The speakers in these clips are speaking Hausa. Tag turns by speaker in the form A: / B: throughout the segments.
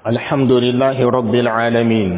A: الحمد لله رب العالمين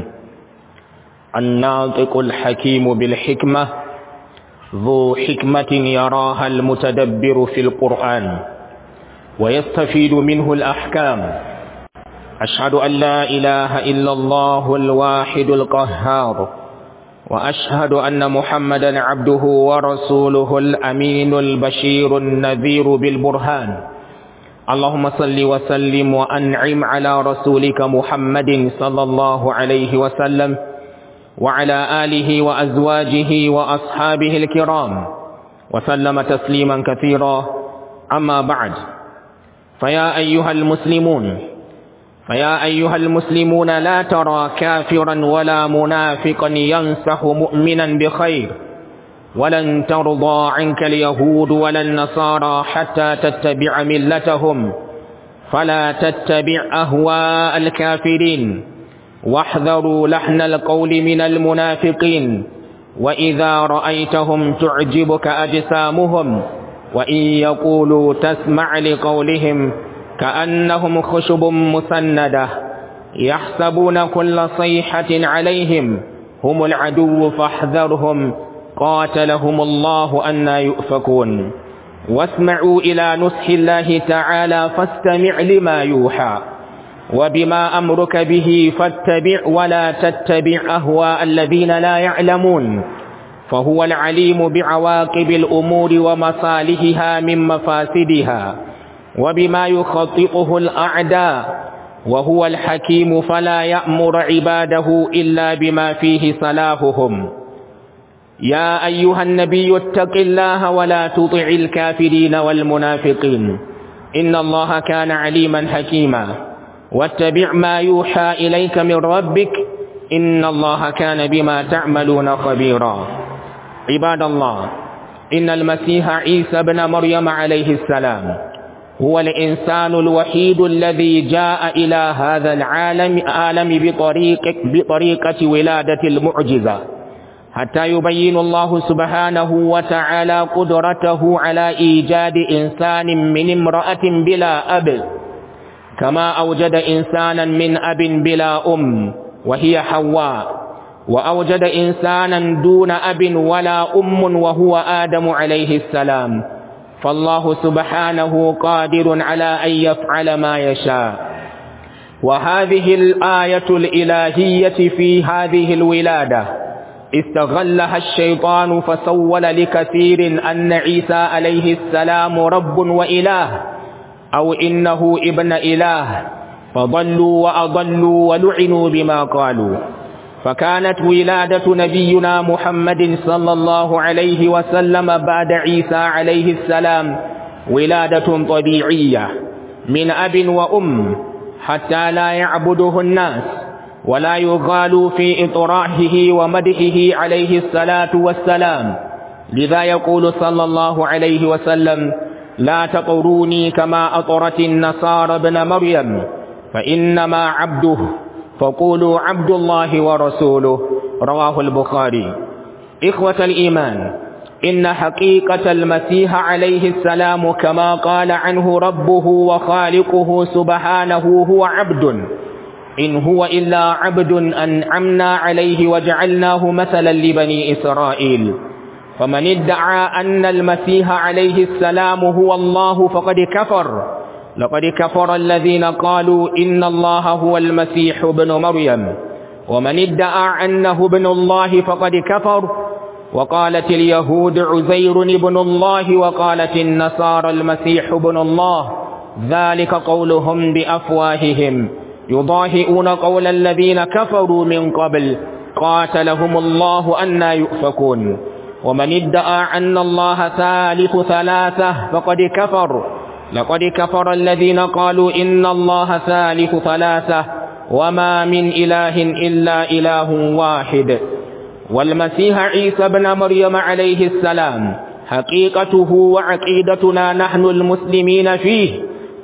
A: الناطق الحكيم بالحكمة ذو حكمة يراها المتدبر في القرآن ويستفيد منه الأحكام أشهد أن لا إله إلا الله الواحد القهار وأشهد أن محمدا عبده ورسوله الأمين البشير النذير بالبرهان اللهم صل وسلم وأنعم على رسولك محمد صلى الله عليه وسلم وعلى آله وأزواجه وأصحابه الكرام وسلم تسليما كثيرا أما بعد فيا أيها المسلمون فيا أيها المسلمون لا ترى كافرا ولا منافقا ينسح مؤمنا بخير ولن ترضى عنك اليهود ولا النصارى حتى تتبع ملتهم فلا تتبع أهواء الكافرين واحذروا لحن القول من المنافقين وإذا رأيتهم تعجبك أجسامهم وإن يقولوا تسمع لقولهم كأنهم خشب مسندة يحسبون كل صيحة عليهم هم العدو فاحذرهم قاتلهم الله أن يؤفكون واسمعوا إلى نصح الله تعالى فاستمع لما يوحى وبما أمرك به فاتبع ولا تتبع أهواء الذين لا يعلمون فهو العليم بعواقب الأمور ومصالحها من مفاسدها وبما يخطئه الأعداء وهو الحكيم فلا يأمر عباده إلا بما فيه صلاحهم يا أيها النبي اتق الله ولا تطع الكافرين والمنافقين إن الله كان عليما حكيما واتبع ما يوحى إليك من ربك إن الله كان بما تعملون خبيرا عباد الله إن المسيح عيسى بن مريم عليه السلام هو الإنسان الوحيد الذي جاء إلى هذا العالم عالم بطريقة, بطريقة ولادة المعجزة حتى يبين الله سبحانه وتعالى قدرته على إيجاد إنسان من امرأة بلا أب كما أوجد إنسانا من أب بلا أم وهي حواء وأوجد إنسانا دون أب ولا أم وهو آدم عليه السلام فالله سبحانه قادر على أن يفعل ما يشاء وهذه الآية الإلهية في هذه الولادة استغلها الشيطان فسول لكثير أن عيسى عليه السلام رب وإله أو إنه ابن إله فضلوا وأضلوا ولعنوا بما قالوا فكانت ولادة نبينا محمد صلى الله عليه وسلم بعد عيسى عليه السلام ولادة طبيعية من أب وأم حتى لا يعبده الناس ولا يغالوا في إطراحه ومدحه عليه الصلاة والسلام لذا يقول صلى الله عليه وسلم لا تطروني كما أطرت النصارى ابن مريم فإنما عبده فقولوا عبد الله ورسوله رواه البخاري إخوة الإيمان إن حقيقة المسيح عليه السلام كما قال عنه ربه وخالقه سبحانه هو عبد إن هو إلا عبد أنعمنا عليه وجعلناه مثلا لبني إسرائيل فمن ادعى أن المسيح عليه السلام هو الله فقد كفر لقد كفر الذين قالوا إن الله هو المسيح ابن مريم ومن ادعى أنه ابن الله فقد كفر وقالت اليهود عزير ابن الله وقالت النصارى المسيح ابن الله ذلك قولهم بأفواههم يضاهئون قول الذين كفروا من قبل قاتلهم الله أن يؤفكون ومن ادعى أن الله ثالث ثلاثة فقد كفر لقد كفر الذين قالوا إن الله ثالث ثلاثة وما من إله إلا إله واحد والمسيح عيسى بن مريم عليه السلام حقيقته وعقيدتنا نحن المسلمين فيه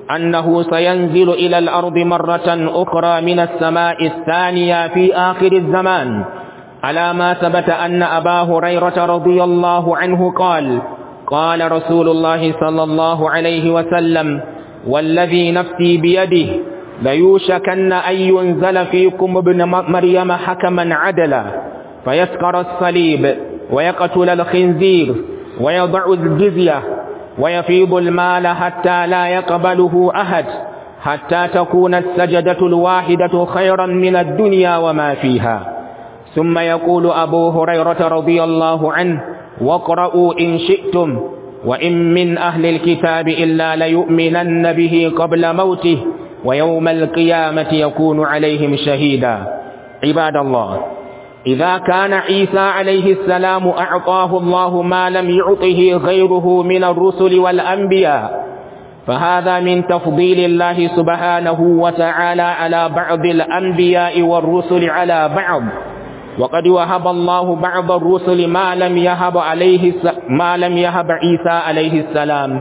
A: أنه سينزل إلى الأرض مرة أخرى من السماء الثانية في آخر الزمان على ما ثبت أن أبا هريرة رضي الله عنه قال قال رسول الله صلى الله عليه وسلم والذي نفسي بيده ليوشكن أن ينزل فيكم ابن مريم حكما عدلا فيسكر الصليب ويقتل الخنزير ويضع الجزية ويفيض المال حتى لا يقبله أحد حتى تكون السجدة الواحدة خيرا من الدنيا وما فيها ثم يقول أبو هريرة رضي الله عنه واقرأوا إن شئتم وإن من أهل الكتاب إلا ليؤمنن به قبل موته ويوم القيامة يكون عليهم شهيدا عباد الله إذا كان عيسى عليه السلام أعطاه الله ما لم يعطه غيره من الرسل والأنبياء فهذا من تفضيل الله سبحانه وتعالى على بعض الأنبياء والرسل على بعض وقد وهب الله بعض الرسل ما لم يهب عليه ما لم يهب عيسى عليه السلام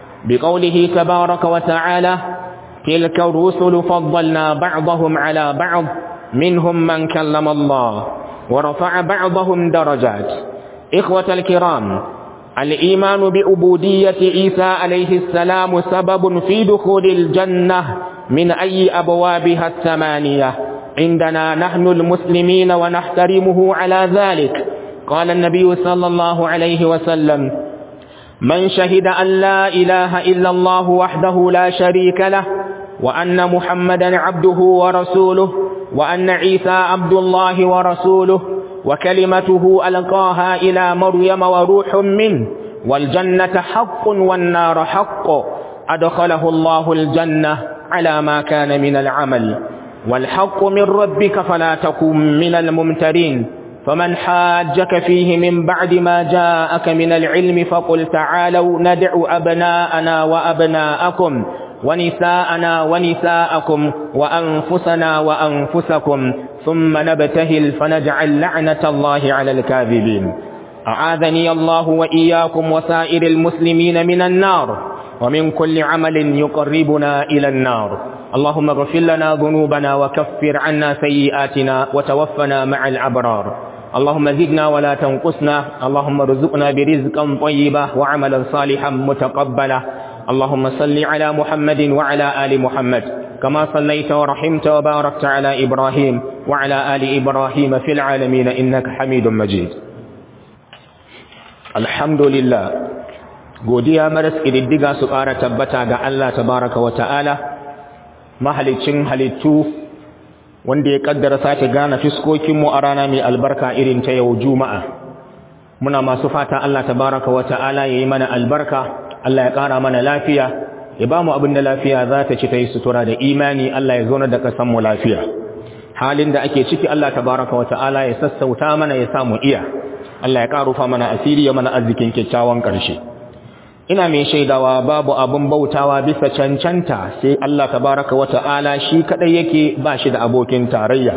A: بقوله تبارك وتعالى تلك الرسل فضلنا بعضهم على بعض منهم من كلم الله ورفع بعضهم درجات إخوة الكرام الإيمان بعبودية عيسى عليه السلام سبب في دخول الجنة من أي أبوابها الثمانية عندنا نحن المسلمين ونحترمه على ذلك قال النبي صلى الله عليه وسلم من شهد أن لا إله إلا الله وحده لا شريك له وأن محمدا عبده ورسوله وأن عيسى عبد الله ورسوله وكلمته ألقاها إلى مريم وروح منه والجنة حق والنار حق أدخله الله الجنة على ما كان من العمل والحق من ربك فلا تكن من الممترين فمن حاجك فيه من بعد ما جاءك من العلم فقل تعالوا ندع أبناءنا وأبناءكم ونساءنا ونساءكم وأنفسنا وأنفسكم ثم نبتهل فنجعل لعنة الله على الكاذبين أعاذني الله وإياكم وسائر المسلمين من النار ومن كل عمل يقربنا إلى النار اللهم اغفر لنا ذنوبنا وكفر عنا سيئاتنا وتوفنا مع الأبرار اللهم زدنا ولا تنقصنا اللهم ارزقنا برزقا طيبا وعملا صالحا متقبلا اللهم صل على محمد وعلى آل محمد كما صليت ورحمت وباركت على إبراهيم وعلى آل إبراهيم في العالمين إنك حميد مجيد الحمد لله godiya maras ƙididdiga su ƙara tabbata ga Allah tabaraka wa ta'ala mahalicin halittu wanda ya ƙaddara sake gane fiskokinmu a rana mai albarka irin ta yau juma'a muna masu fata Allah tabaraka wa ta'ala ya yi mana albarka Allah ya ƙara mana lafiya ya ba mu abin da lafiya za ta ci ta yi sutura da imani Allah ya zauna da mu lafiya halin da ake ciki Allah tabaraka wa ta'ala ya sassauta mana ya samu iya Allah ya ƙarufa mana asiri ya mana arzikin kyakkyawan ƙarshe ina mai shaidawa babu abin bautawa bisa cancanta sai Allah tabaraka wa ta'ala shi kadai yake ba shi da abokin tarayya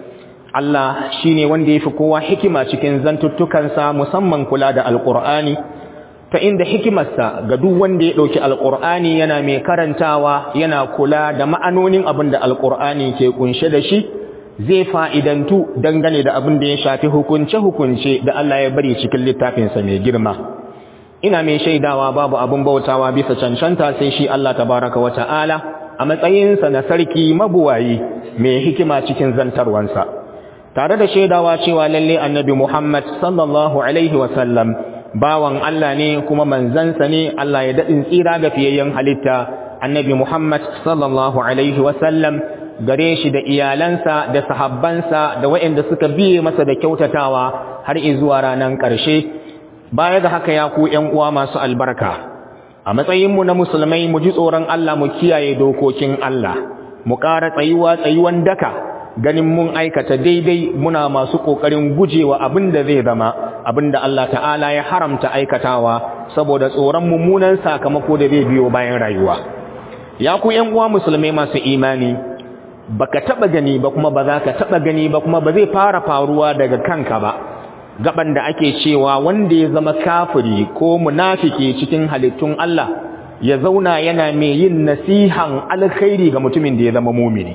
A: Allah shine wanda yafi kowa hikima cikin zantuttukansa musamman kula da alqur'ani ta inda hikimarsa ga duk wanda ya dauki alqur'ani yana mai karantawa yana kula da ma'anonin abin da alqur'ani ke kunshe da shi zai fa'idantu dangane da abin da ya shafi hukunce-hukunce da Allah ya bari cikin littafinsa mai girma ina mai shaidawa babu abin bautawa bisa cancanta sai shi Allah tabaraka wa ta'ala a matsayinsa na sarki mabuwayi mai hikima cikin zantarwansa tare da shaidawa cewa lalle annabi Muhammad sallallahu alaihi wa sallam bawan Allah ne kuma manzansa ne Allah ya dadin tsira ga fiyayyen halitta annabi Muhammad sallallahu alaihi wa sallam gare shi da iyalansa da sahabbansa da waɗanda suka biye masa da kyautatawa har zuwa ranar ƙarshe baya ga haka ya ku ƴan uwa masu albarka a matsayinmu na musulmai mu ji tsoron Allah mu kiyaye dokokin Allah mu ƙara tsayuwa tsayuwan daka ganin mun aikata daidai muna masu ƙoƙarin gujewa abin da zai zama abin da Allah ta'ala ya haramta aikatawa saboda tsoron mummunan sakamako da zai biyo bayan rayuwa ya ku ƴan uwa musulmai masu imani baka taba gani ba kuma ba za ka taba gani ba kuma ba zai fara faruwa daga kanka ba gaban da ake cewa wanda ya zama kafiri ko munafiki cikin halittun Allah ya zauna yana mai yin nasihan alkhairi ga mutumin da ya zama mumini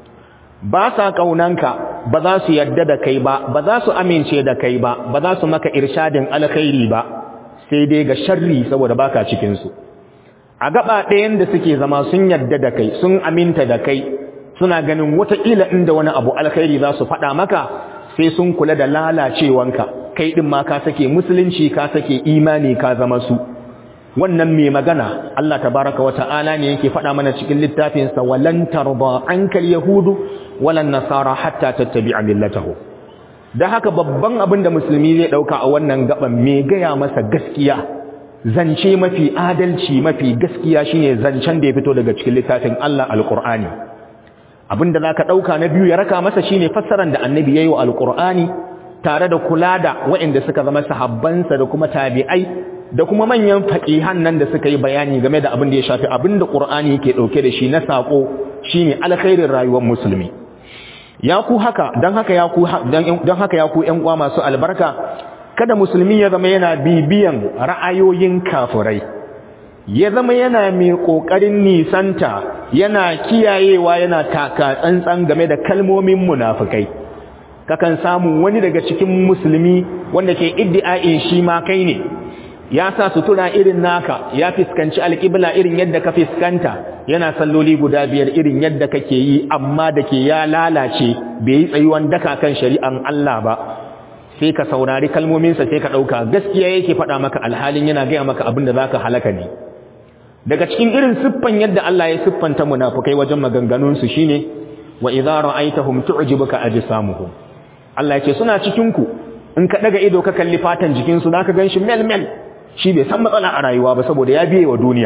A: ba sa kaunanka ba za su yadda da kai ba ba za su amince da kai ba ba za su maka irshadin alkhairi ba sai dai ga sharri saboda baka cikin su a gaba ɗayan da suke zama sun yadda da kai sun aminta da kai suna ganin wataƙila inda wani abu alkhairi za su faɗa maka sai sun kula da lalacewanka kai ɗin ma ka sake musulunci ka sake imani ka zama su wannan mai magana Allah tabaraka wata'ala ne yake faɗa mana cikin littafinsa walan tarda ankal yahudu walan nasara hatta tattabi'a millatahu da haka babban abin da musulmi zai ɗauka a wannan gaban mai gaya masa gaskiya zance mafi adalci mafi gaskiya shine zancen da ya fito daga cikin littafin Allah alqur'ani abinda zaka dauka na biyu ya raka masa shine fassaran da annabi yayi wa alqur'ani tare da kula da waɗanda suka zama sahabbansa da kuma tabi'ai da kuma manyan faqihan nan da suka yi bayani game da abin da ya shafi abinda qur'ani yake dauke da shi na sako shine alkhairin rayuwar musulmi ya ku haka dan haka ya ku dan haka ya ku ƴan uwa masu albarka kada musulmi ya zama yana bibiyan ra'ayoyin kafirai ya zama yana mai ƙoƙarin nisanta yana kiyayewa yana taka tsantsan game da kalmomin munafukai kakan samu wani daga cikin musulmi wanda ke iddi'a'in shi ma kai ne ya sa sutura irin naka ya fiskanci alƙibla irin yadda ka fiskanta yana salloli guda biyar irin yadda kake yi amma da ke ya lalace bai yi tsayuwan daka kan shari'an Allah ba sai ka saurari kalmominsa sai ka ɗauka gaskiya yake faɗa maka alhalin yana gaya maka abin da za ka halaka ne daga cikin irin siffan yadda Allah ya siffanta munafukai wajen maganganunsu shine wa idza ra'aytahum tu'jibuka ajsamuhum Allah yake suna cikin ku in ka daga ido ka kalli fatan jikin su zaka ganshi mel mel shi bai san matsala a rayuwa ba saboda ya biye wa duniya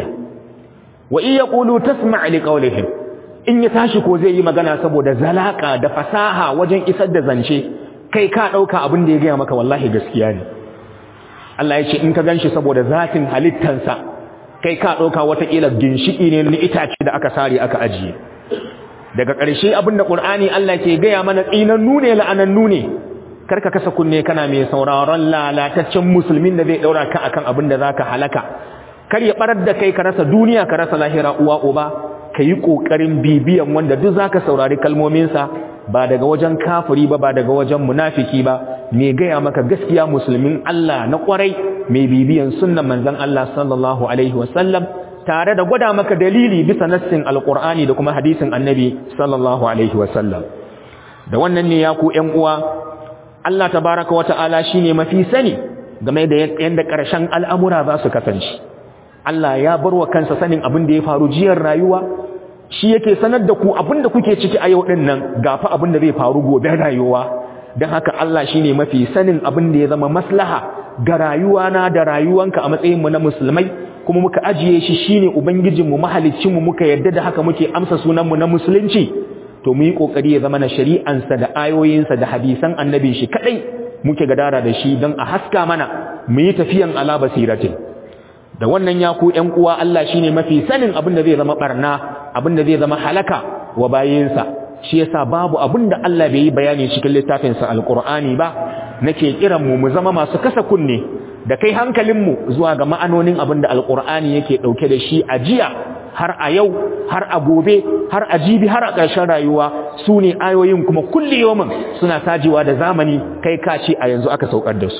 A: wa in yaqulu tasma' li qawlihim in ya tashi ko zai yi magana saboda zalaka da fasaha wajen isar da zance kai ka ɗauka abin da ya gaya maka wallahi gaskiya ne Allah ya ce in ka gan shi saboda zatin halittansa kai ka ɗauka watakila ginshiƙi ne na itace da aka sare aka ajiye daga ƙarshe abin da ƙur'ani Allah ke gaya mana tsinannu ne la'anannu ne karka kasa kunne kana mai sauraron lalataccen musulmin da zai ɗaura ka akan abin da za ka halaka kar ya ɓarar da kai ka rasa duniya ka rasa lahira uwa uba ka yi ƙoƙarin bibiyan wanda duk za ka saurari kalmominsa ba daga wajen kafiri ba ba daga wajen munafiki ba mai gaya maka gaskiya musulmin Allah na kwarai mai bibiyan sunnan manzon Allah sallallahu alaihi wasallam tare da gwada maka dalili bisa nassin alqur'ani da kuma hadisin annabi sallallahu alaihi wasallam da wannan ne ya ku ƴan uwa Allah tabaraka wa ta'ala shine mafi sani game da yanda ƙarshen al'amura za su kasance Allah ya bar wa kansa sanin abin da ya faru jiyar rayuwa shi yake sanar da ku abinda kuke ciki a yau din nan gafa abinda zai faru gobe rayuwa don haka Allah shine mafi sanin abin da ya zama maslaha ga rayuwa na da rayuwanka a matsayin mu na musulmai kuma muka ajiye shi shine ubangijin mu mahaliccin mu muka yadda da haka muke amsa sunan mu na musulunci to mu yi kokari ya zama na shari'ansa da ayoyinsa da hadisan annabi shi kadai muke gadara da shi don a haska mana mu yi tafiyan ala basiratin da wannan ya ku ƴan uwa Allah shine mafi sanin abin da zai zama barna abin da zai zama halaka wa bayinsa shi yasa babu abin da Allah bai yi bayani cikin littafin sa alqur'ani ba nake kiran mu mu zama masu kasa kunne da kai hankalin mu zuwa ga ma'anonin abin da alqur'ani yake dauke da shi a jiya har a yau har a gobe har a jibi har a ƙarshen rayuwa su ne ayoyin kuma kulli yawmin suna sajiwa da zamani kai ka ce a yanzu aka saukar da su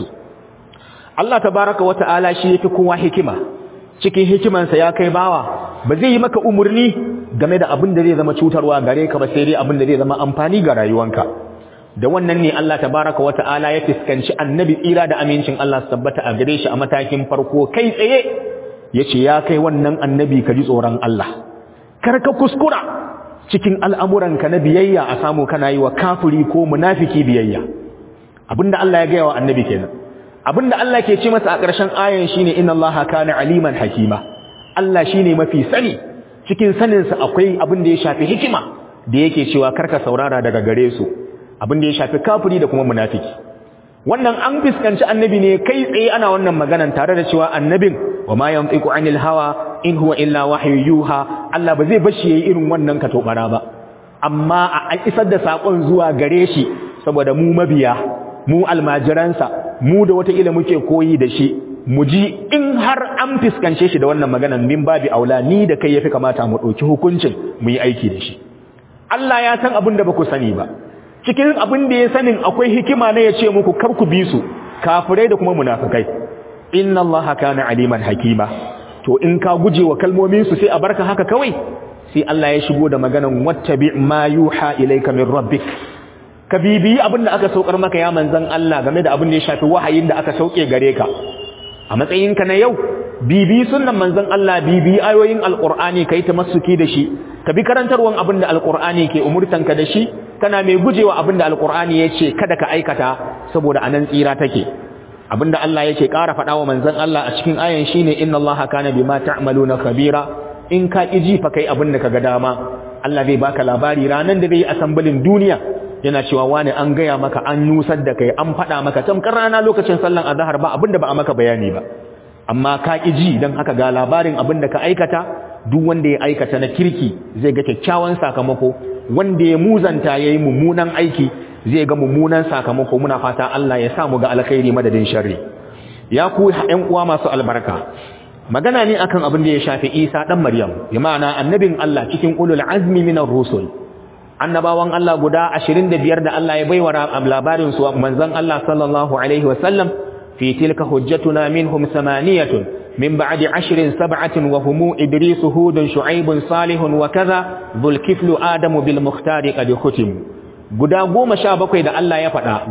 A: Allah tabaraka wa ta'ala shi yafi kowa hikima cikin hikimansa ya kai bawa ba zai yi maka umurni game da abin da zai zama cutarwa gare ka ba sai dai abin da zai zama amfani ga rayuwanka da wannan ne Allah tabaraka wa ta'ala ya fiskanci annabi tsira da amincin Allah su tabbata a gare shi a matakin farko kai tsaye yace ya kai wannan annabi ka ji tsoron Allah kar ka kuskura cikin al'amuranka na biyayya a samu kana yi wa kafiri ko munafiki biyayya abinda Allah ya gaya wa annabi kenan abinda Allah ke ce masa a ƙarshen ayan shine inna Allaha kana aliman hakima Allah shine mafi sani cikin sanin sa akwai abin da ya shafi hikima da yake cewa karka saurara daga gare su abin da ya shafi kafiri da kuma munafiki wannan an fiskanci annabi ne kai tsaye ana wannan maganan tare da cewa annabin wa ma yantiqu anil hawa in huwa illa wahyu yuha Allah ba zai bashi yayi irin wannan katobara ba amma a isar da sakon zuwa gare shi saboda mu mabiya mu almajiransa mu da wata ila muke koyi da shi mu ji in har an fiskance shi da wannan maganan min babi aula ni da kai yafi kamata mu dauki hukuncin mu yi aiki da shi Allah ya san abin da baku sani ba cikin abin da ya sanin akwai hikima ne ya ce muku kar ku bi su kafirai da kuma munafikai inna allaha kana aliman hakima to in ka guje wa kalmomin su sai a barka haka kawai sai Allah ya shigo da maganan wattabi ma yuha ilayka min rabbik ka bibiyi abin da aka saukar maka ya manzon Allah game da abin da ya shafi wahayin da aka sauke gare ka a matsayinka na yau bibi sunnan manzon Allah bibi ayoyin alqur'ani kai tamassuki da shi ka bi karantarwan abin da alqur'ani ke umurtanka da shi kana mai gujewa abin da alqur'ani yace kada ka aikata saboda anan tsira take abinda Allah yake ƙara faɗa wa manzon Allah a cikin ayan shine inna Allaha kana bima ta'maluna khabira in ka iji fa kai abin da kaga dama Allah zai baka labari ranan da zai yi asambalin duniya yana cewa wani an gaya maka an nusar da kai an faɗa maka tamkar rana lokacin sallan azhar ba abinda ba a maka bayani ba amma ka ji dan haka ga labarin abinda ka aikata duk wanda ya aikata na kirki zai ga kyakkyawan sakamako wanda ya muzanta yayi mummunan aiki zai ga mummunan sakamako muna fata Allah ya sa mu ga alkhairi madadin sharri ya ku ƴan uwa masu albarka magana ne akan abin da ya shafi Isa dan Maryam bi ma'ana annabin Allah cikin ulul azmi minar rusul annabawan Allah guda 25 da Allah ya baiwa labarin su manzon Allah sallallahu alaihi wasallam fi tilka hujjatuna minhum samaniyatun min ba'di ashrin sab'atin wa hum idris hud shu'aib salih wa kaza dhul kiflu adam bil mukhtar qad khutim guda 17 da Allah ya faɗa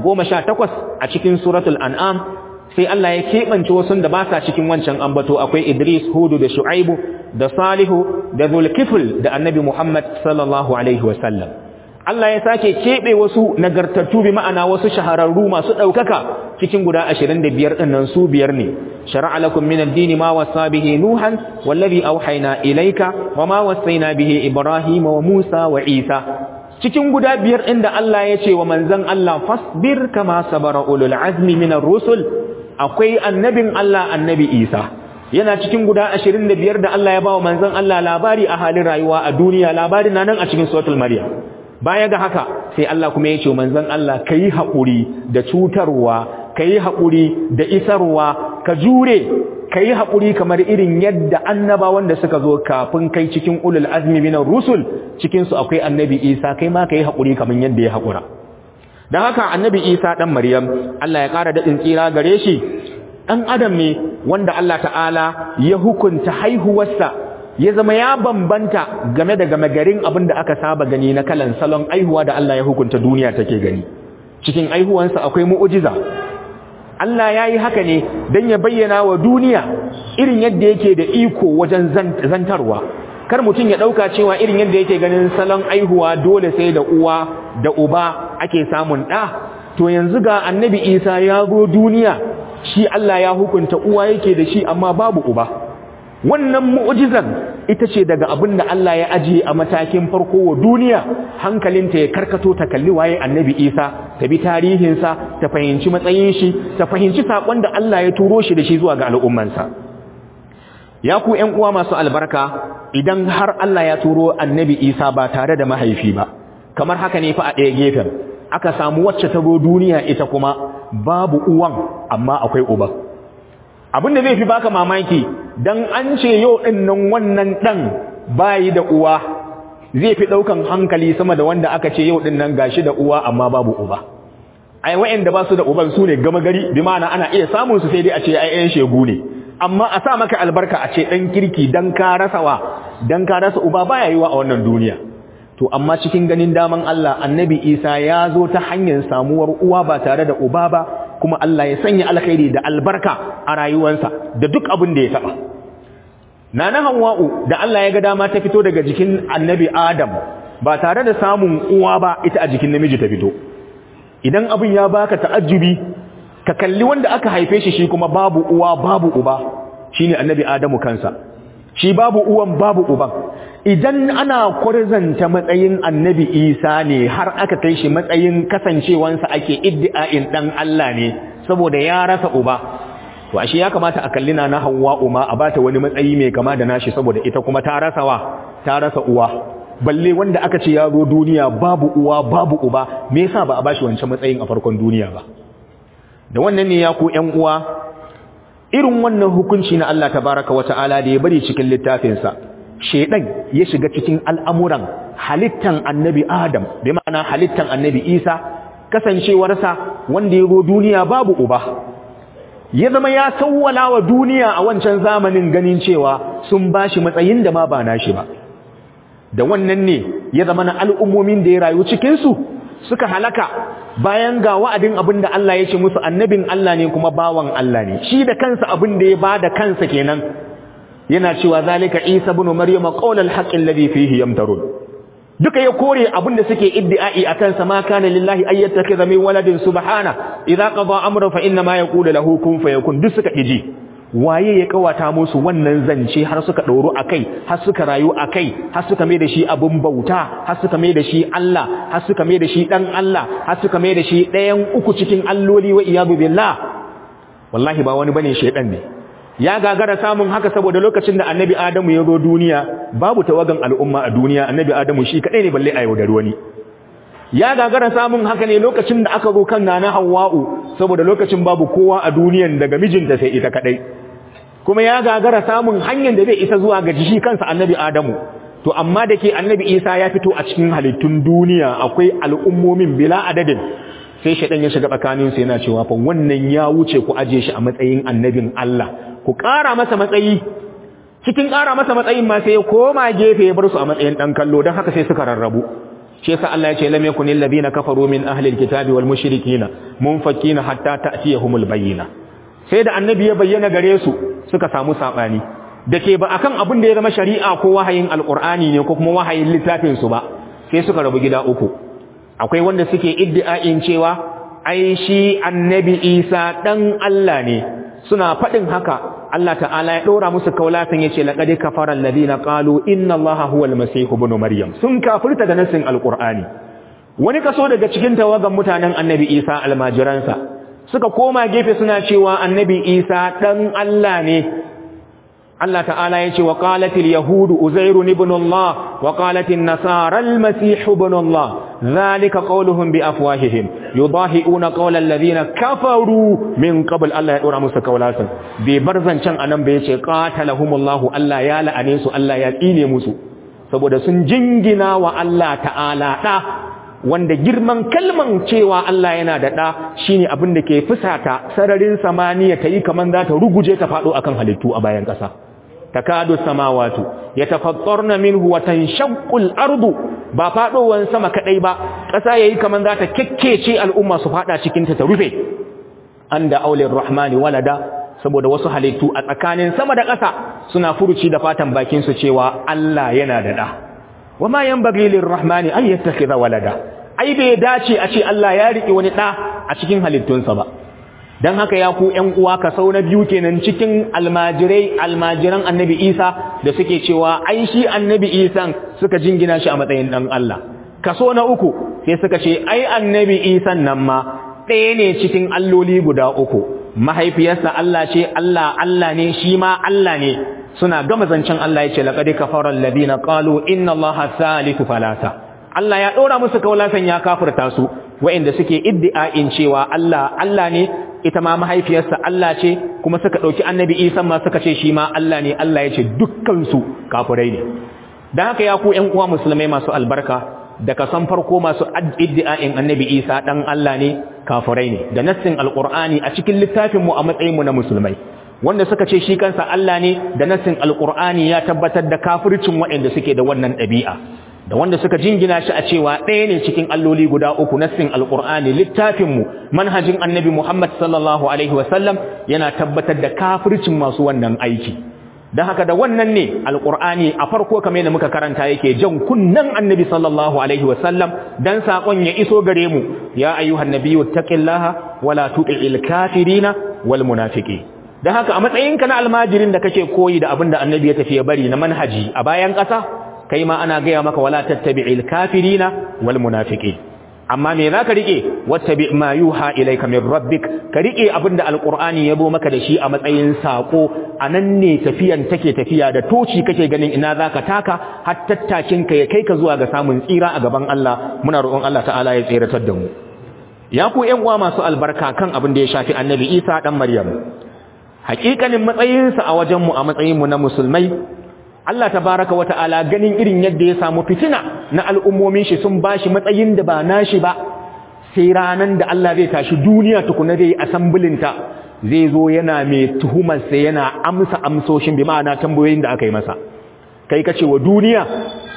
A: 18 a cikin suratul an'am sai Allah ya keɓance wasu da ba sa cikin wancan ambato akwai Idris Hudu da Shu'aibu da Salihu da Zulkifl da Annabi Muhammad sallallahu alaihi wasallam Allah ya sake keɓe wasu nagartattu bi ma'ana wasu shahararru masu ɗaukaka cikin guda 25 ɗin nan su biyar ne shar'a lakum min ad-din ma wasa bihi nuhan wallazi awhayna ilayka wa ma wasayna bihi ibrahima wa musa wa isa cikin guda biyar inda Allah ya ce wa manzon Allah fasbir kama sabara ulul azmi minar rusul akwai annabin Allah annabi Isa yana cikin guda 25 da Allah ya bawa manzon Allah labari a halin rayuwa a duniya labarin na nan a cikin suratul maryam baya ga haka sai Allah kuma ya ce manzon Allah kai haƙuri da cutarwa kai haƙuri da isarwa ka jure kai haƙuri kamar irin yadda annabawan da suka zo kafin kai cikin ulul azmi minar rusul cikin su akwai annabi Isa kai ma kai haƙuri kamar yadda ya haƙura don haka annabi isa ɗan maryam Allah ya ƙara daɗin tsira gare shi ɗan adam ne wanda Allah ta'ala ya hukunta haihuwarsa ya zama ya bambanta game da game garin abin da aka saba gani na kalan salon aihuwa da Allah ya hukunta duniya take gani cikin aihuwansa akwai mu'ujiza Allah ya yi haka ne don ya bayyana wa duniya irin yadda yake da iko wajen zantarwa kar mutum ya ɗauka cewa irin yadda yake ganin salon aihuwa dole sai da uwa da uba ake samun ɗa to yanzu ga annabi isa ya zo duniya shi Allah ya hukunta uwa yake da shi amma babu uba wannan mu'jizan ita ce daga abin da Allah ya ajiye a matakin farko wa duniya hankalinta ya karkato ta kalli waye annabi isa ta bi tarihinsa ta fahimci matsayin shi ta fahimci saƙon da Allah ya turo shi da shi zuwa ga al'ummansa ya ku ƴan uwa masu albarka idan har Allah ya turo annabi Isa ba tare da mahaifi ba kamar haka ne fa a ɗaya gefen aka samu wacce ta zo duniya ita kuma babu uwan amma akwai uba abin da zai fi baka mamaki dan an ce yau din nan wannan dan bayi da uwa zai fi daukan hankali sama da wanda aka ce yau din nan gashi da uwa amma babu uba ai wa'anda ba su da uban su ne gama gari bi ma'ana ana iya samun su sai dai a ce ai ƴan shegu ne amma a sa maka albarka a ce dan kirki dan ka rasawa dan ka rasa uba baya yiwa a wannan duniya to amma cikin ganin daman Allah annabi Isa ya zo ta hanyar samuwar uwa ba tare da uba ba kuma Allah ya sanya alkhairi da albarka a rayuwarsa da duk abin da ya taba nana Hawwa'u da Allah ya ga dama ta fito daga jikin annabi Adam ba tare da samun uwa ba ita a jikin namiji ta fito idan abin ya baka ta'ajjubi ka kalli wanda aka haife shi shi kuma babu uwa babu uba shine annabi Adamu kansa shi babu uwan babu uban idan ana kwarzanta matsayin annabi isa ne har aka kai shi matsayin kasancewansa ake iddi'a'in dan Allah ne saboda ya rasa uba to ashe ya kamata a kalli na Hawwa uma a bata wani matsayi mai kama da nashi saboda ita kuma ta rasa wa ta rasa uwa balle wanda aka ce ya zo duniya babu uwa babu uba me yasa ba a bashi wancan matsayin a farkon duniya ba da wannan ne ya ku ƴan uwa irin wannan hukunci na Allah tabaraka wa ta'ala da ya bari cikin littafinsa shedan ya shiga cikin al'amuran halittan annabi Adam bi ma'ana halittan annabi Isa kasancewarsa wanda ya zo duniya babu uba ya zama ya sawwala wa duniya a wancan zamanin ganin cewa sun bashi matsayin da ma ba nashi ba da wannan ne ya zama na al'ummomin da ya rayu cikinsu suka halaka bayan ga wa'adin abin da Allah ya ce musu annabin Allah ne kuma bawan Allah ne shi da kansa abin da ya ba da kansa kenan yana cewa zalika isa ibn maryama qawlal haqqi alladhi fihi yamtarun duka ya kore abin da suke iddi'ai akan sa ma kana lillahi ay yattakhidha min waladin subhana idza qada amran fa inna ma yaqulu lahu kun fayakun duk suka iji waye ya kawata musu wannan zance har suka dauro akai har suka rayu akai har suka mai da shi abun bauta har suka mai da shi Allah har suka mai da shi dan Allah har suka mai da shi ɗayan uku cikin alloli wa iyadu billah wallahi ba wani bane shedan ne ya gagara samun haka saboda lokacin da annabi adamu ya zo duniya babu tawagan al'umma a duniya annabi adamu shi kadai ne balle a yaudar wani ya gagara samun haka ne lokacin da aka zo kan nana hawwa'u saboda lokacin babu kowa a duniyan daga mijinta sai ita kadai kuma ya gagara samun hanyar da zai isa zuwa ga shi kansa annabi adamu to amma da ke annabi isa ya fito a cikin halittun duniya akwai al'ummomin bila adadin sai shaɗan ya shiga tsakaninsu yana cewa fa wannan ya wuce ku aje shi a matsayin annabin Allah ku ƙara masa matsayi cikin ƙara masa matsayin ma sai ya koma gefe ya bar su a matsayin ɗan kallo don haka sai suka rarrabu shi yasa Allah ya ce lam yakun alladhina kafaru min ahli alkitabi wal mushrikina munfakina hatta ta'tiyahumul bayyina sai da annabi ya bayyana gare su suka samu sabani dake ba akan abin da ya zama shari'a ko wahayin alqur'ani ne ko kuma wahayin littafin su ba sai suka rabu gida uku akwai wanda suke iddia'in cewa ai shi annabi Isa dan Allah ne suna faɗin haka Allah ta'ala ya ɗora musu kaulatin ya ce laƙadi kafaran ladina ƙalu inna Allah huwal masihu ibn maryam sun kafirta da nassin alƙur'ani wani kaso daga cikin tawagan mutanen annabi isa almajiransa suka koma gefe suna cewa annabi isa ɗan Allah ne Allah ta'ala ya ce wa qalatil yahudu uzairu ibn Allah wa qalatin nasara al-masih ibn Allah zalika qawluhum bi afwahihim yudahiuna qawla alladhina kafaru min qabl Allah ya dora musu kaulatan bai bar zancan anan bai ce qatalahumullahu Allah ya la'ane su Allah ya tsine musu saboda sun jingina wa Allah ta'ala da wanda girman kalman cewa Allah yana da da shine abin da ke fusata sararin samaniya tayi kaman za ta ruguje ta fado akan halittu a bayan kasa takadu samawatu yatafattarna minhu wa tanshaqqu al-ardu ba fadowan sama kadai ba kasa yayi kaman za ta kekkece al'umma su fada cikin ta ta rufe anda aulir rahmani walada saboda wasu halittu a tsakanin sama da ƙasa suna furuci da fatan bakin su cewa Allah yana da da wama yanbaghi lirrahmani an yattakhidha walada ai bai dace a ce Allah ya rike wani da a cikin halittunsa ba dan haka ya ku ƴan uwa ka sau na biyu kenan cikin almajirai almajiran annabi Isa da suke cewa ai shi annabi Isa suka jingina shi a matsayin dan Allah kaso na uku sai suka ce ai annabi Isa nan ma ɗaya ne cikin alloli guda uku mahaifiyarsa Allah ce Allah Allah ne shi ma Allah ne suna gama zancen Allah ya ce laqad kafara alladhina qalu inna Allaha salisu falasa Allah ya ɗora musu kaulasan ya kafirta su wa'inda suke iddi'a'in cewa Allah Allah ne ita ma mahaifiyarsa Allah ce kuma suka ɗauki annabi Isa ma suka ce shi ma Allah ne Allah ya ce dukkansu kafirai ne don haka ya ku ‘yan uwa musulmai masu albarka da kasan farko masu iddi'a'in annabi Isa ɗan Allah ne kafirai ne da nassin alƙur'ani a cikin littafinmu a matsayinmu na musulmai wanda suka ce shi kansa Allah ne da nassin alƙur'ani ya tabbatar da kafircin waɗanda suke da wannan ɗabi'a da wanda suka jingina shi a cewa ɗaya ne cikin alloli guda uku nassin alƙur'ani littafinmu manhajin annabi muhammad sallallahu alaihi wasallam yana tabbatar da kafircin masu wannan aiki don haka da wannan ne alƙur'ani a farko kamar yadda muka karanta yake jan kunnan annabi sallallahu alaihi wasallam dan saƙon ya iso gare mu ya ayyuhan nabiyyu taqillaha wala tuti'il kafirina wal munafiqin don haka a matsayinka na almajirin da kake koyi da abin da annabi ya tafi ya bari na manhaji a bayan ƙasa kai ma ana gaya maka wala tattabi'il kafirina wal munafiqin amma me zaka rike wattabi ma yuha ilayka min rabbik ka rike abinda alqur'ani yabo maka da shi a matsayin sako anan ne tafiyan take tafiya da toci kake ganin ina zaka taka har tattakin ka ya kai ka zuwa ga samun tsira a gaban Allah muna roƙon Allah ta'ala ya tsiratar da mu ya ku ƴan uwa masu albarka kan abin da ya shafi annabi Isa dan Maryam haƙiƙanin matsayinsa a wajenmu a matsayinmu na musulmai Allah tabaraka wata'ala ganin irin yadda ya samu fitina na al'ummomin shi sun bashi matsayin da ba nashi ba sai ranan da Allah zai tashi duniya tukuna zai asambulinta zai zo yana mai tuhumar sai yana amsa amsoshin bi ma'ana tambayoyin da aka yi masa kai kace wa duniya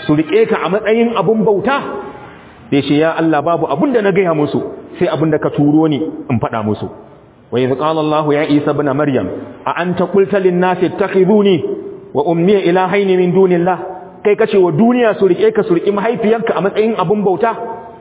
A: su rike ka a matsayin abun bauta sai ce ya Allah babu abun da na gaya musu sai abun da ka turo ni in faɗa musu wa idh qala Allah ya Isa ibn Maryam a anta qulta lin nasi ittakhiduni wa ummi ilahaini min dunillah kai kace wa duniya su rike ka su rike mahaifiyanka a matsayin abun bauta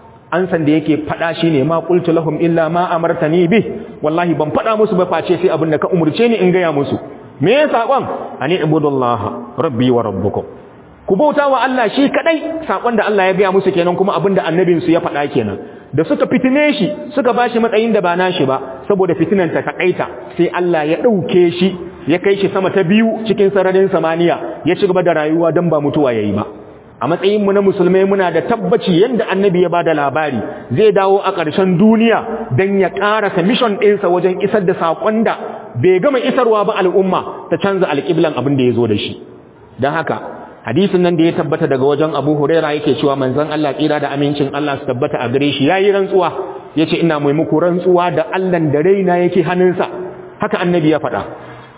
A: an san da yake fada shine ma qultu lahum illa ma amartani bi wallahi ban fada musu ba face sai abin da ka umurce ni in gaya musu me ya sakon ani ibudullah rabbi wa rabbukum ku bauta wa Allah shi kadai sakon da Allah ya gaya musu kenan kuma abin da annabin su ya fada kenan da suka fitine shi suka bashi matsayin da ba nashi ba saboda fitinan ta takaita sai Allah ya dauke shi ya kai shi sama ta biyu cikin sararin samaniya ya ci gaba da rayuwa dan ba mutuwa yayi ba a matsayinmu na musulmai muna da tabbaci yadda annabi ya bada labari zai dawo a ƙarshen duniya don ya ƙarasa mission ɗinsa wajen isar da saƙon da bai gama isarwa ba al'umma ta canza alƙiblan abin da ya zo da shi don haka hadisin nan da ya tabbata daga wajen abu huraira yake cewa manzon Allah tsira da amincin Allah su tabbata a gare shi ya yi rantsuwa ya ce ina mai muku rantsuwa da Allahn da raina yake hannunsa haka annabi ya faɗa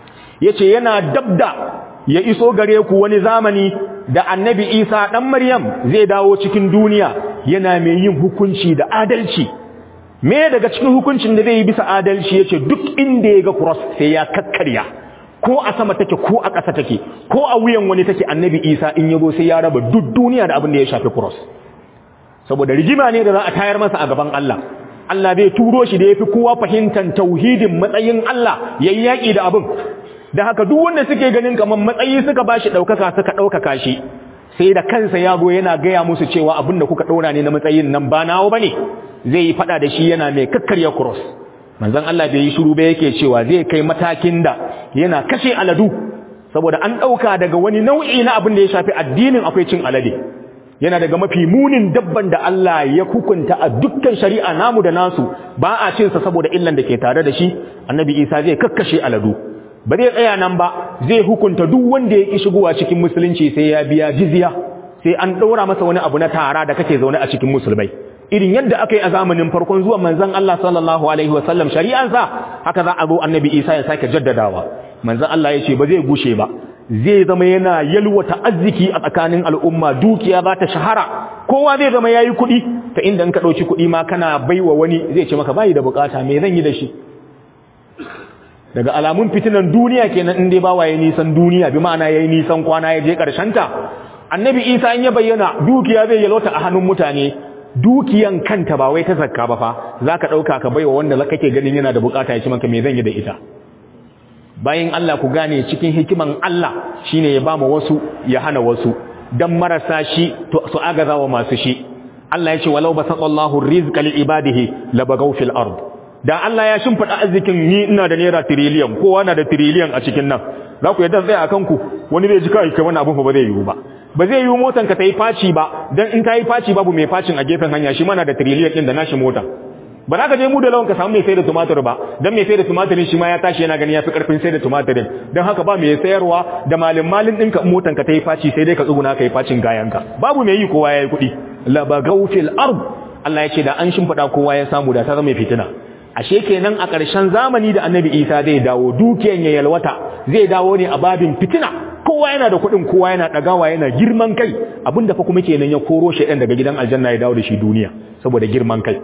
A: ya ce yana dabda ya iso gare ku wani zamani da annabi isa ɗan maryam zai dawo cikin duniya yana mai yin hukunci da adalci me daga cikin hukuncin da zai yi bisa adalci ya ce duk inda ya ga cross sai ya kakkarya ko a sama take ko a ƙasa take ko a wuyan wani take annabi isa in ya zo sai ya raba duk duniya da abin da ya shafi cross saboda rigima ne da za a tayar masa a gaban Allah Allah zai turo shi da ya fi kowa fahimtar tauhidin matsayin Allah yayi yaƙi da abin da haka duk wanda suke ganin kamar matsayi suka bashi daukaka suka daukaka shi sai da kansa ya go yana gaya musu cewa abin da kuka daura ne na matsayin nan ba nawo bane zai yi fada da shi yana mai kakkarya cross manzon Allah bai yi shiru ba yake cewa zai kai matakin da yana kashe aladu saboda an dauka daga wani nau'i na abin da ya shafi addinin akwai cin alade yana daga mafi munin dabban da Allah ya hukunta a dukkan shari'a namu da nasu ba a cin sa saboda illan da ke tare da shi annabi Isa zai kakkashe aladu ba zai tsaya nan ba zai hukunta duk wanda ya ki shigowa cikin musulunci sai ya biya jizya sai an ɗora masa wani abu na tara da kake zaune a cikin musulmai irin yadda aka yi a zamanin farkon zuwan manzon Allah sallallahu alaihi wasallam shari'ansa haka za a zo annabi Isa ya sake jaddadawa manzon Allah ya ce ba zai gushe ba zai zama yana yalwata arziki a tsakanin al'umma dukiya za ta shahara kowa zai zama yayi kuɗi ta inda in ka ɗauki kuɗi ma kana baiwa wani zai ce maka bayi da bukata me zan yi da shi daga alamun fitinan duniya kenan in dai bawa yayi nisan duniya bi ma'ana yayi nisan kwana ya je karshen ta annabi Isa in ya bayyana dukiya zai yalota a hannun mutane dukiyan kanta ba wai ta zakka ba fa zaka dauka ka baiwa wanda kake ganin yana da bukata ya ci maka me zan yi da ita bayan Allah ku gane cikin hikiman Allah shine ya bama wasu ya hana wasu dan marasa shi to su agaza wa masu shi Allah ya ce walau basatallahu rizqa li ibadihi labagaw fil ard da Allah ya shimfida arzikin ni ina da naira trillion kowa na da trillion a cikin nan za ku yadda tsaya akan ku wani zai ji kai kai wannan abun ba zai yiwu ba ba zai yiwu motan ka ta yi faci ba dan in ta yi faci babu mai facin a gefen hanya shi mana da trillion din da nashi mota ba za ka je mu da lawan ka samu mai sai da tumatir ba dan mai sai da tumatirin shi ma ya tashi yana gani ya fi karfin sai da tumatirin dan haka ba mai sayarwa da malin malin ɗinka motan ka ta yi faci sai dai ka tsuguna ka yi facin gayanka babu mai yi kowa ya yi kuɗi labagau fil ard Allah ya ce da an shimfiɗa kowa ya samu da ta zama fitina ashe kenan a ƙarshen zamani da annabi isa zai dawo dukiyan ya yalwata zai dawo ne a babin fitina kowa yana da kuɗin kowa yana ɗagawa yana girman kai abinda fa kuma kenan ya koro shi daga gidan aljanna ya dawo da shi duniya saboda girman kai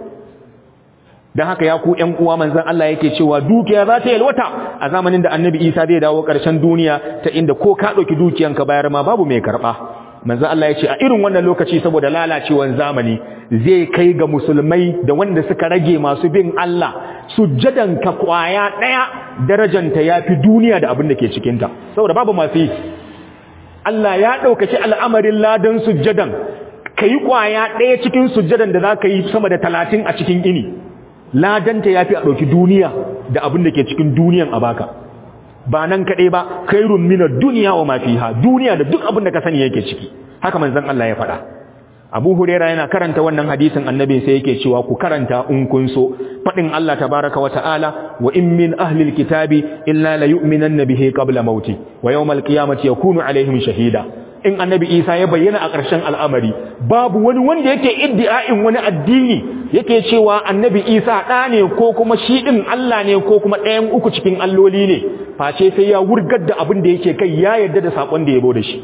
A: don haka ya ku ƴan uwa manzon Allah yake cewa dukiya za ta yalwata a zamanin da annabi isa zai dawo ƙarshen duniya ta inda ko ka ɗauki dukiyanka bayar ma babu mai karɓa manzon Allah ya ce a irin wannan lokaci saboda lalacewan zamani zai kai ga musulmai da wanda suka rage masu bin Allah sujjadan ka kwaya daya darajanta yafi duniya da abin da ke cikin ta saboda babu masu yi Allah ya daukaci al'amarin ladan sujjadan kai kwaya daya cikin sujjadan da zaka yi sama da 30 a cikin ini ladanta yafi a dauki duniya da abin da ke cikin duniyan a baka ba nan kaɗai ba kairun minar duniya wa mafiha duniya da duk abin da ka sani yake ciki haka manzon Allah ya faɗa Abu Huraira yana karanta wannan hadisin annabi sai yake cewa ku karanta in kun so faɗin Allah tabaraka wa ta'ala wa in min ahli alkitabi illa la yu'minanna bihi qabla mauti wa yawmal qiyamati yakunu alaihim shahida in annabi Isa ya bayyana a ƙarshen al'amari babu wani wanda yake iddia'in wani addini yake cewa annabi Isa ɗa ne ko kuma shi ɗin Allah ne ko kuma ɗayan uku cikin alloli ne face sai ya wurgar da abin da yake kai ya yarda da sakon da ya bo da shi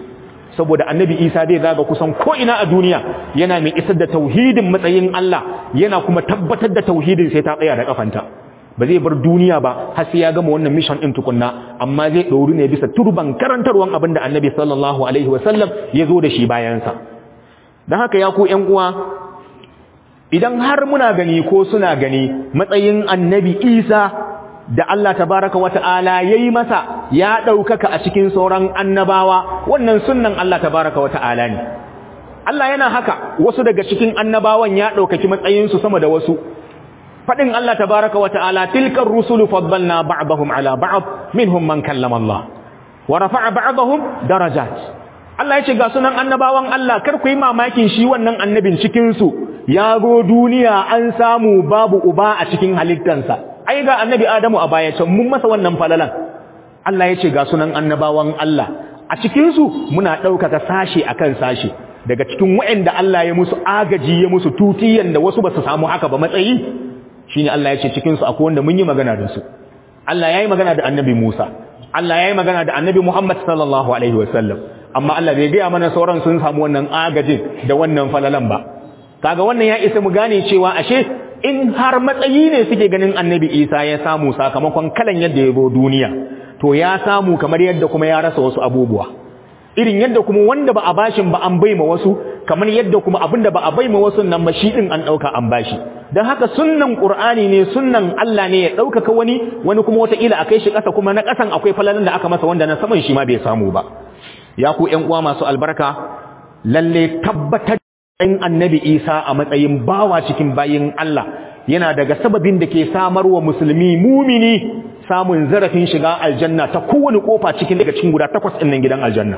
A: saboda annabi isa zai zaga kusan ko'ina a duniya yana mai isar da tauhidin matsayin Allah yana kuma tabbatar da tauhidin sai ta tsaya da kafanta ba zai bar duniya ba har sai ya gama wannan mission din tukunna amma zai ɗori ne bisa turban karantarwan abin da annabi sallallahu alaihi wasallam ya zo da shi bayansa don haka ya ku ‘yan uwa idan har muna gani ko suna gani matsayin annabi isa da Allah tabaraka wa ta'ala ya yi masa ya ɗaukaka a cikin sauran annabawa wannan sunnan Allah tabaraka wa ta'ala ne Allah yana haka wasu daga cikin annabawan ya ɗaukaki matsayinsu sama da wasu faɗin Allah tabaraka wa ta'ala tilkar rusulu faddalna ba'dahum ala ba'd minhum man kallama Allah wa rafa'a ba'dahum darajat Allah ya ce ga sunan annabawan Allah kar ku yi mamakin shi wannan annabin cikin su ya go duniya an samu babu uba a cikin halittansa ai ga annabi Adamu a baya can mun masa wannan falalan Allah ya ce ga sunan annabawan Allah a cikin su muna ɗaukaka sashe akan sashe daga cikin waɗanda Allah ya musu agaji ya musu tutiyan da wasu ba su samu haka ba matsayi shine Allah ya ce cikin su akwai wanda mun yi magana da su Allah yayi magana da Annabi Musa Allah yayi magana da Annabi Muhammad sallallahu alaihi wasallam amma Allah bai gaya mana sauran sun samu wannan agajin da wannan falalan ba kaga wannan ya isa mu gane cewa ashe in har matsayi ne suke ganin Annabi Isa ya samu sakamakon kalan yadda ya zo duniya to ya samu kamar yadda kuma ya rasa wasu abubuwa irin yadda kuma wanda ba a bashin ba an baima wasu kamar yadda kuma abinda ba a baima wasu nan ba shi din an dauka an bashi dan haka sunnan qur'ani ne sunnan Allah ne ya daukaka wani wani kuma wata ila akai shi kasa kuma na kasan akwai falalan da aka masa wanda na saman shi ma bai samu ba ya ku ƴan uwa masu albarka lalle tabbatar in annabi Isa a matsayin bawa cikin bayin Allah yana daga sababin da ke samarwa musulmi mumini samun zarafin shiga aljanna ta kowane kofa cikin daga cikin guda takwas ɗin nan gidan aljanna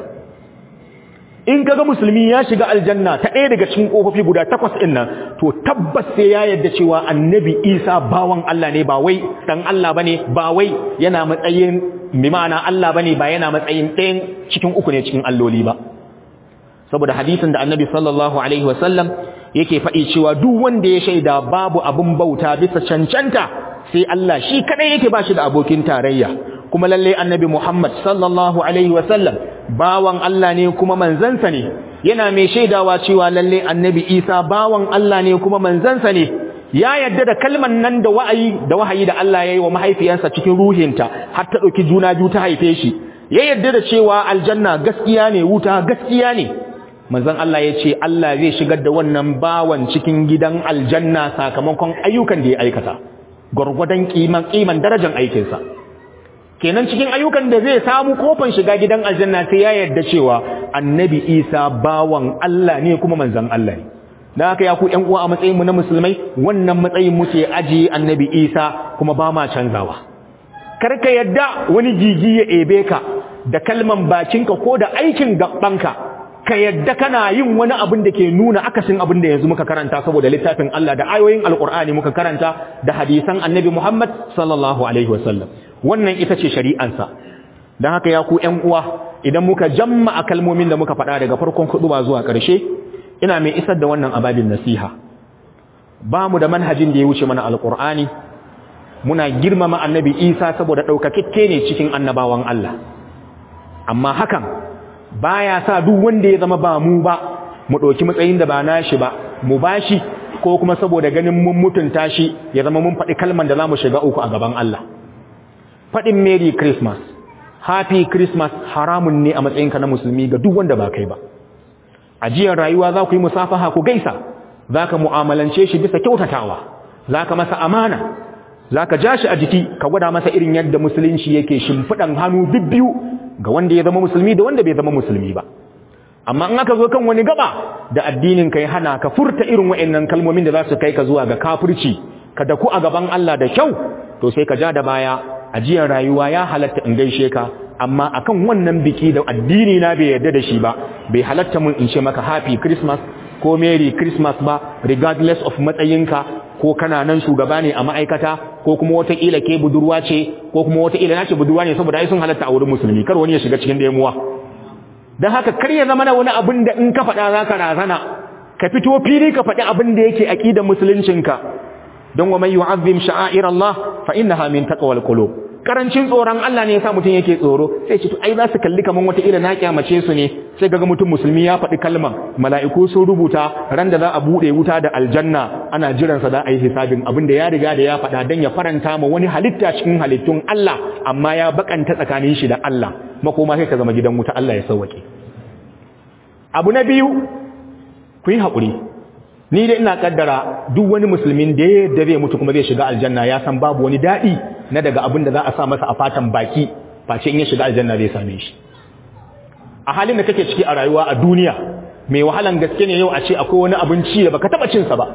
A: in kaga musulmi ya shiga aljanna ta ɗaya daga cikin kofofi guda takwas ɗin nan to tabbas sai ya yarda cewa annabi isa bawan Allah ne ba wai dan Allah bane ba wai yana matsayin bi ma'ana Allah bane ba yana matsayin ɗayan cikin uku ne cikin alloli ba saboda hadisin da annabi sallallahu alaihi wasallam yake faɗi cewa duk wanda ya shaida babu abun bauta bisa cancanta sai Allah shi kadai yake ba shi da abokin tarayya kuma lalle annabi Muhammad sallallahu alaihi wasallam bawan Allah ne kuma manzansa ne yana mai shaidawa cewa lalle annabi Isa bawan Allah ne kuma manzansa ne ya yadda da kalman nan da wa'ayi da wahayi da Allah yayi wa mahaifiyarsa cikin ruhinta har ta dauki juna biyu ta haife shi ya yadda da cewa aljanna gaskiya ne wuta gaskiya ne manzon Allah ya ce Allah zai shigar da wannan bawan cikin gidan aljanna sakamakon ayyukan da ya aikata gwargwadon kiman kiman darajar aikinsa kenan cikin ayyukan da zai samu kofan shiga gidan aljanna sai ya yarda cewa annabi Isa bawan Allah ne kuma manzon Allah ne dan haka ya ku ƴan uwa a matsayin mu na musulmai wannan matsayin muke aji annabi Isa kuma ba ma canzawa karka yadda wani gigi ya ebe ka da kalman bakinka ko da aikin gabbanka ka yadda kana yin wani abin da ke nuna akasin abin da yanzu muka karanta saboda littafin Allah da ayoyin alkur'ani muka karanta da hadisan annabi Muhammad sallallahu alaihi wasallam wannan ita ce shari'ansa don haka ya ku ƴan uwa idan muka jamma a kalmomin da muka faɗa daga farkon ba zuwa ƙarshe ina mai isar da wannan ababin nasiha ba mu da manhajin da ya wuce mana alkur'ani muna girmama annabi isa saboda ɗaukakekke ne cikin annabawan Allah amma hakan baya sa duk wanda ya zama ba mu ba mu ɗauki matsayin da ba nashi ba mu bashi ko kuma saboda ganin mun mutunta shi ya zama mun faɗi kalman da za mu shiga uku a gaban Allah faɗin Merry Christmas Happy Christmas haramun ne a matsayinka na musulmi ga duk wanda ba kai ba ajiyar rayuwa za ku yi musafaha ku gaisa za ka mu'amalance shi bisa kyautatawa za ka masa amana za ka ja shi a jiki ka gwada masa irin yadda musulunci yake shimfiɗan hannu bibbiyu ga wanda ya zama musulmi da wanda bai zama musulmi ba amma in aka zo kan wani gaba da addinin ka ya hana ka furta irin wa'annan kalmomin da za su kai ka zuwa ga kafirci ka daku a gaban Allah da kyau to sai ka ja da baya ajiyar rayuwa ya halatta in gaishe ka amma akan wannan biki da addini na bai yarda da shi ba bai halatta mun in ce maka happy christmas ko merry christmas ba regardless of matsayinka ko kana nan shugaba ne a ma'aikata ko kuma wataƙila ke budurwa ce ko kuma wataƙila na ce budurwa ne saboda ai sun halatta a wurin musulmi kar wani ya shiga cikin damuwa don haka kar ya zama na wani abin da in ka faɗa za ka razana ka fito fili ka faɗi abin da yake aƙidar musuluncinka don wa mai yu'azzim sha'air Allah fa innaha min taqwal qulub karancin tsoron Allah ne yasa mutum yake tsoro sai ce to ai za su kalli kaman wata ila na kyamace su ne sai ga mutum musulmi ya faɗi kalman mala'iku sun rubuta ran da za a bude wuta da aljanna ana jiran sa da a yi hisabin abin da ya riga da ya faɗa dan ya faranta ma wani halitta cikin halittun Allah amma ya bakanta tsakanin shi da Allah makoma sai ka zama gidan wuta Allah ya sauwake abu na biyu ku yi haƙuri ni dai ina kaddara duk wani musulmin da ya da zai mutu kuma zai shiga aljanna ya san babu wani daɗi na daga abin da za a sa masa a fatan baki face in ya shiga aljanna zai same shi a halin da kake ciki a rayuwa a duniya mai wahalan gaske ne yau a ce akwai wani abinci da baka taba cin sa ba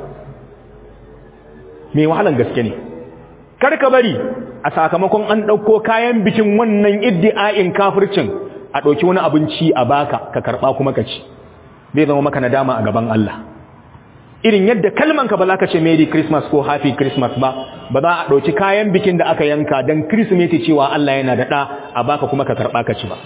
A: mai wahalan gaske ne kar ka bari a sakamakon an ɗauko kayan bikin wannan iddi'a'in kafircin a ɗauki wani abinci a baka ka karɓa kuma ka ci zai zama maka nadama a gaban Allah irin yadda kalmanka ba za ka ce Merry Christmas ko Happy Christmas ba ba za a ɗauki kayan bikin da aka yanka don Kirsimeti cewa Allah yana da ɗa a baka kuma ka karɓa ka ci ba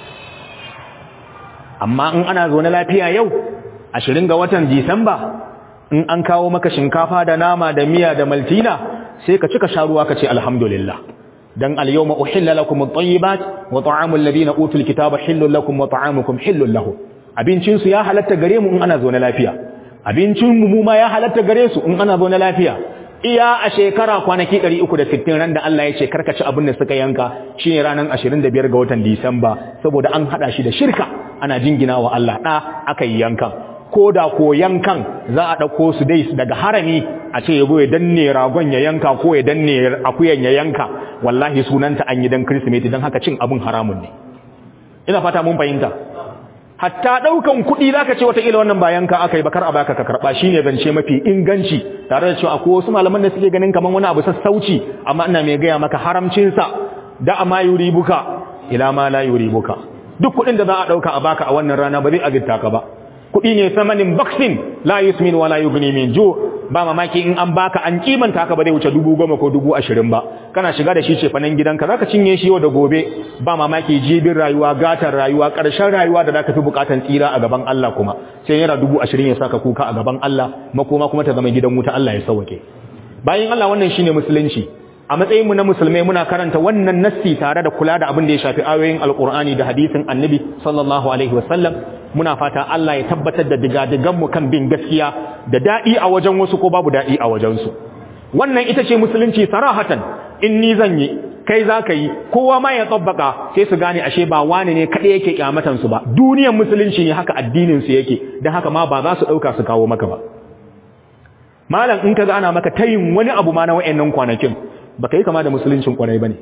A: amma in ana zo na lafiya yau ashirin ga watan Disamba in an kawo maka shinkafa da nama da miya da maltina sai ka cika sha ruwa ka ce alhamdulillah dan al-yawma uhilla lakum at-tayyibat wa ta'amul ladina utul kitaba hillun lakum wa ta'amukum hillun lahum abincin su ya halatta gare mu in ana zo na lafiya abincin mu ma ya halatta gare su in ana zo na lafiya iya a shekara kwanaki 360 ran da Allah ya ce karkaci abin da suka yanka shine ranar 25 ga watan Disamba saboda an hada shi da shirka ana jingina wa Allah da aka yi yankan ko da ko yankan za a dauko su dai daga harami a ce yago ya danne ragon ya yanka ko ya danne akuyan ya yanka wallahi sunanta an yi dan Kirsimeti dan haka cin abin haramun ne ina fata mun fahimta hatta daukan kuɗi zaka ce wataƙila wannan bayan ka aka yi bakar a baka ka karɓa shine zance mafi inganci tare da cewa akwai wasu malaman da suke ganin kaman wani abu sassauci amma ina mai gaya maka haramcin sa da amma yuribuka ila ma la yuribuka duk kuɗin da za a dauka a baka a wannan rana ba zai azirta ka ba kuɗi ne samanin baksin la yusmin wala yughni min ju ba mamaki in an baka an kimanta ka ba zai wuce dubu goma ko dubu ashirin ba kana shiga da shi ce fanan gidanka zaka cinye shi yau da gobe ba mamaki jibin rayuwa gatar rayuwa ƙarshen rayuwa da zaka fi bukatan tsira a gaban Allah kuma sai yana dubu ashirin ya saka kuka a gaban Allah makoma kuma ta zama gidan wuta Allah ya sauke bayan Allah wannan shine musulunci a matsayin mu na musulmai muna karanta wannan nassi tare da kula da abin da ya shafi ayoyin alqur'ani da hadisin annabi sallallahu alaihi wasallam muna fata Allah ya tabbatar da digadigan mu kan bin gaskiya da dadi a wajen wasu ko babu dadi a wajen su wannan ita ce musulunci sarahatan in ni zan yi kai za ka yi kowa ma ya tsabbaka sai su gane ashe ba wani ne kaɗai yake kyamatan su ba duniyar musulunci ne haka addinin su yake don haka ma ba za su ɗauka su kawo maka ba malam in ka ana maka tayin wani abu ma na wa'annan kwanakin ba ka yi kama da musuluncin kwarai ba ne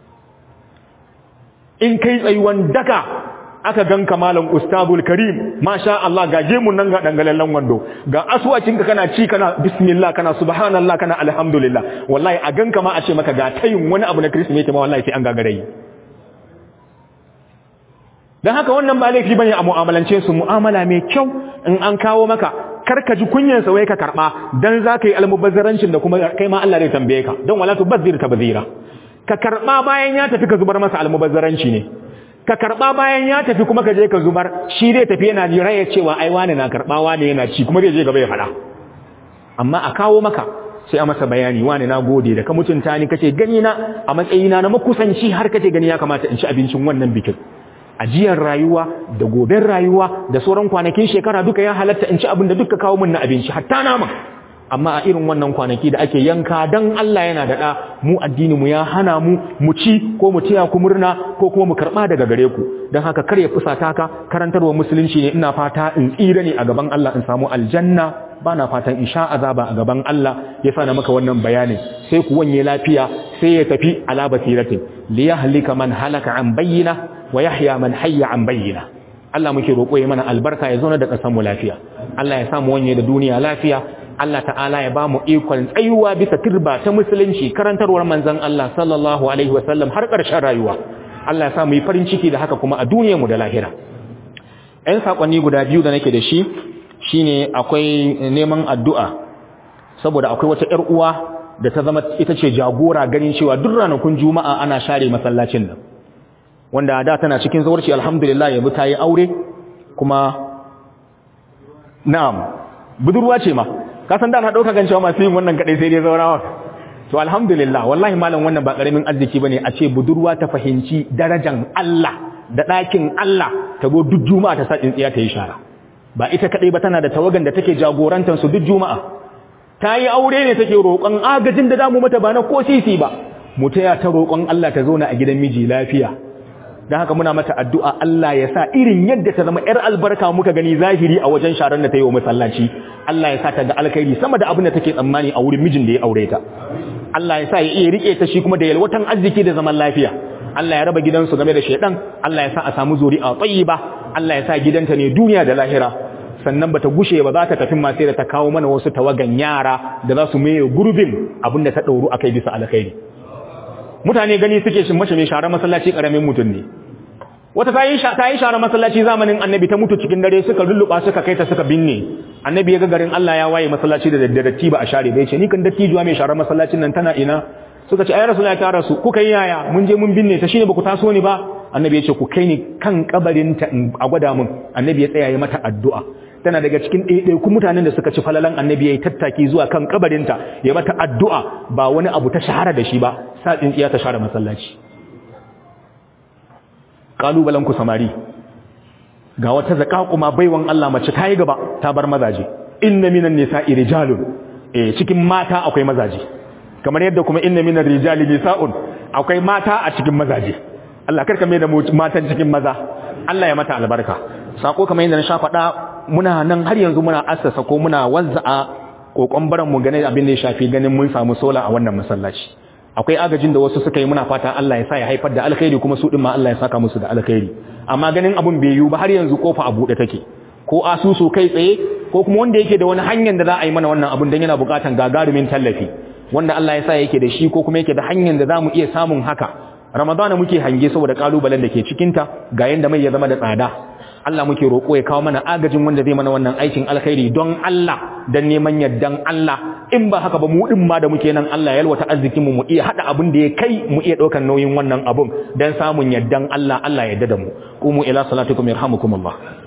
A: in kai tsayuwan daka aka ganka malam ustazul karim masha Allah ga gemun nan ga dangalallen wando ga aswacin ka kana ci kana bismillah kana subhanallah kana alhamdulillah wallahi a ganka ma a ce maka ga tayin wani abu na krismeti ma wallahi sai an gagare yi dan haka wannan ba laifi bane a mu'amalance su mu'amala mai kyau in an kawo maka karka ji kunyan sa wai ka karba dan zaka yi almubazzarancin da kuma kai ma Allah zai tambaye ka dan wala tubazzir tabzira ka karba bayan ya tafi ka zubar masa almubazzaranci ne ka karba bayan ya tafi kuma ka je ka zubar shi zai tafi yana jira ya cewa ai wani na karba wani yana ci kuma zai je gaba ya fada amma a kawo maka sai a masa bayani wani na gode da ka mutunta ni kace gani na a matsayina na makusanci har kace gani ya kamata in ci abincin wannan bikin ajiyar rayuwa da goben rayuwa da sauran kwanakin shekara duka ya halatta in ci abin da duka kawo min na abinci hatta nama amma a irin wannan kwanaki da ake yanka dan Allah yana da da mu addini mu ya hana mu mu ci ko mu tiya ku murna ko kuma mu karba daga gare ku dan haka kar ya fusata ka karantarwa musulunci ne ina fata in tsira ne a gaban Allah in samu aljanna bana fatan in sha azaba a gaban Allah ya sa na maka wannan bayanin sai ku wanye lafiya sai ya tafi ala basiratin li yahlika man halaka an bayyina wa yahya man hayya an bayyina Allah muke roƙo ya mana albarka ya zauna da ƙasar mu lafiya Allah ya samu wanye da duniya lafiya Allah ta'ala ya ba mu ikon tsayuwa bisa turba ta musulunci karantarwar manzon Allah sallallahu alaihi wasallam har ƙarshen rayuwa Allah ya sa mu yi farin ciki da haka kuma a duniyar mu da lahira ɗan sakonni guda biyu da nake da shi shine akwai neman addu'a saboda akwai wata ƴar uwa da ta zama ita ce jagora ganin cewa duk ranakun juma'a ana share masallacin nan wanda da tana cikin zawarci alhamdulillah yanzu ta yi aure kuma na'am budurwa ce ma ka san da na dauka gan cewa masu yin wannan kadai sai dai zaurawa to alhamdulillah wallahi malam wannan ba karamin arziki bane a ce budurwa ta fahimci darajan Allah da ɗakin Allah ta go duk juma'a ta sa tsintsiya ta yi shara ba ita kadai ba tana da tawagan da take jagorantar su duk juma'a ta yi aure ne take roƙon agajin da damu mata ba na ko sisi ba mu taya ta roƙon Allah ta zauna a gidan miji lafiya don haka muna mata addu'a Allah ya sa irin yadda ta zama ‘yar albarka muka gani zahiri a wajen sharar da ta yi wa masallaci Allah ya sa ta ga alkhairi sama da abin da take tsammani a wurin mijin da ya aure ta Allah ya sa ya iya rike ta shi kuma da yalwatan arziki da zaman lafiya Allah ya raba gidansu game da shaidan Allah ya sa a samu zuri'a tayyiba Allah ya sa gidanta ne duniya da lahira sannan bata gushe ba za ta tafi ma sai da ta kawo mana wasu tawagan yara da za su maye gurbin abin da ta dauru akai bisa alkhairi mutane gani suke shin mace mai share masallaci karamin mutum ne wata ta yi ta yi share masallaci zamanin annabi ta mutu cikin dare suka lulluba suka kai ta suka binne annabi ya ga garin Allah ya waye masallaci da daddare ba a share bai ce ni kan dattijuwa mai share masallacin nan tana ina suka ce ayi rasulullahi ta rasu kuka yi yaya mun je mun binne ta shine baku taso ni ba annabi ya ce ku kai ni kan kabarin ta a gwada mun annabi ya tsaya ya mata addu'a tana daga cikin ɗaiɗaikun mutanen da suka ci falalan annabi ya yi tattaki zuwa kan kabarinta ya mata addu'a ba wani abu ta shahara da shi ba sa tsintsiya ta share masallaci ƙalubalen ku samari ga wata zaƙaƙuma baiwan Allah mace ta yi gaba ta bar mazaje inna minan nisa'i rijalun eh cikin mata akwai mazaje kamar yadda kuma inna minan rijali nisa'un akwai mata a cikin mazaje Allah karka mai da matan cikin maza Allah ya mata albarka sako kamar yadda na sha faɗa muna nan har yanzu muna assasa ko muna wanza'a kokon baran mu gane abin da ya shafi ganin mun samu sola a wannan masallaci akwai agajin da wasu suka yi muna fata Allah ya sa ya haifar da alkhairi kuma su din ma Allah ya saka musu da alkhairi amma ganin abun bai yiwu ba har yanzu kofa a buɗe take ko asusu kai tsaye ko kuma wanda yake da wani hanyar da za a yi mana wannan abun dan yana buƙatan gagarumin tallafi wanda Allah ya sa yake da shi ko kuma yake da hanyar da za mu iya samun haka ramadana muke hange saboda kalubalen da ke cikinta ga yanda mai ya zama da tsada Allah muke roƙo ya kawo mana agajin wanda zai mana wannan aikin alkhairi don Allah dan neman yaddan Allah in ba haka ba mu din ma da muke nan Allah ya yalwata arzikin mu mu iya hada abin da ya kai mu iya daukar nauyin wannan abun dan samun yaddan Allah Allah ya yarda da mu qumu ila salatikum yarhamukumullah